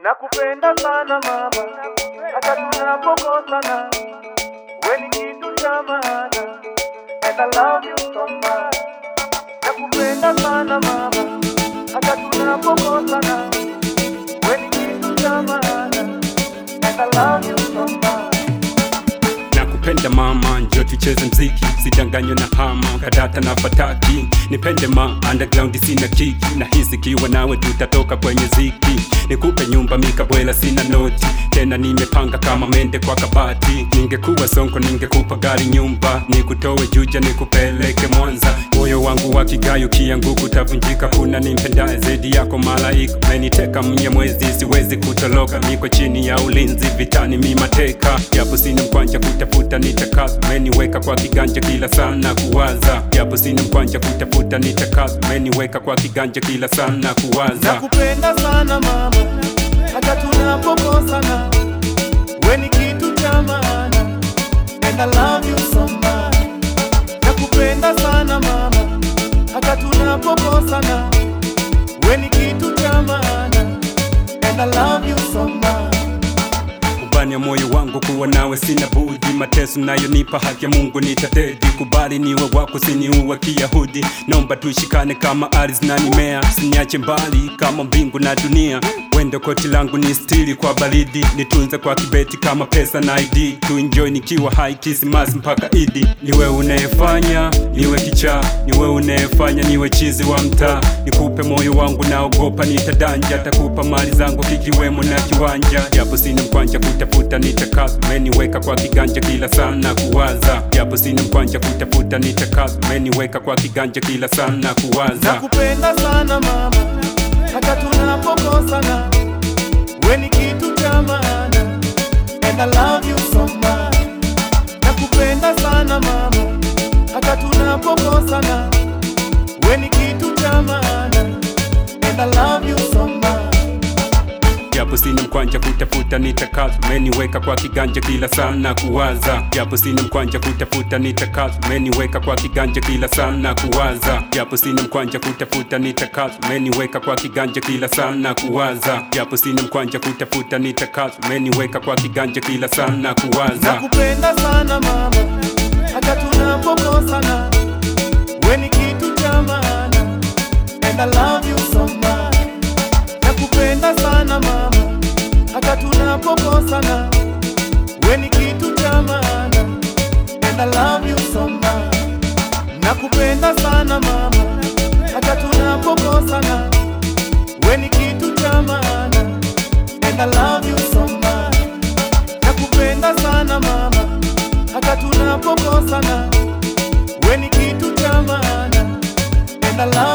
Nakupenda sana mama, hata tunapokosana, we ni kitu cha maana, and I love you so much. Nakupenda sana mama, hata tunapokosana, we ni kitu cha maana, and I love you so much. nakupenda mama, njo tucheze mziki, sidanganywe na hama kadata na fataki, nipende ma underground, sina kiki, na hisi kiwa nawe tutatoka kwenye ziki, nikupe nyumba mikabwela, sina noti tena, nimepanga kama mende kwa kabati, ningekuwa sonko ningekupa gari nyumba, nikutowe Juja nikupeleke Mwanza, moyo wangu wa kigayo kianguku tavunjika, kuna nimpendaye zaidi yako malaika, meniteka mnyamwezi, siwezi kutoloka, niko chini ya ulinzi vitani, mimateka japo sina mkwanja kutafuta nitakazo, meniweka kwa kiganja kila sana kuwaza, japo sina mkwanja kutafuta nitakazo, meniweka kwa kiganja kila sana kuwaza. Nakupenda sana mama, hata tunapokosana, we ni kitu cha maana, and I love you so much. Nakupenda sana mama, hata tunapokosana, we ni kitu cha maana, and I love you so much. Ubani ya moyo wangu kuwa nawe sina budi, mateso nayonipa haki ya Mungu nitatedi. Kubali niwe wako, siniuwa Kiyahudi, naomba tushikane kama ardhi na mimea, siniache mbali kama mbingu na dunia. Wendo koti langu ni stili kwa baridi, nitunze kwa kibeti kama pesa na ID. Tuenjoy nikiwa hai Krismasi mpaka Idi. Niwe unayefanya niwe kichaa, niwe unayefanya niwe chizi wa mtaa. Nikupe moyo wangu, naogopa nitadanja, takupa mali zangu kikiwemo na kiwanja, japo sina mkwanja kutafuta nitakazo, meniweka kwa kiganja kila sana kuwaza, japo sina mkwanja kutafuta nitakazo, meniweka kwa kiganja kila sana kuwaza. Nakupenda sana mama, hata tunapokosana, we ni kitu cha maana, and I love you so much. Nakupenda sana mama, hata tunapokosana, we ni kitu cha maana, and I love you so much. japo sina mkwanja kutafuta nitakazo, meniweka kwa kiganja kila sana kuwaza, japo sina mkwanja kutafuta nitakazo, meniweka kwa kiganja kila sana kuwaza, japo sina mkwanja kutafuta nitakazo, meniweka kwa kiganja kila sana kuwaza, japo sina mkwanja kutafuta nitakazo, meniweka kwa kiganja kila sana kuwaza. Nakupenda sana mama, hata tunapokosana, we ni kitu cha maana, and I love you so much. Nakupenda sana mama, hata tunapokosana, we ni kitu cha maana, and I love you so much. Nakupenda sana mama, hata tunapokosana, we ni kitu cha maana, and I love you so much. Nakupenda sana mama, hata tunapokosana, we ni kitu cha maana, and I love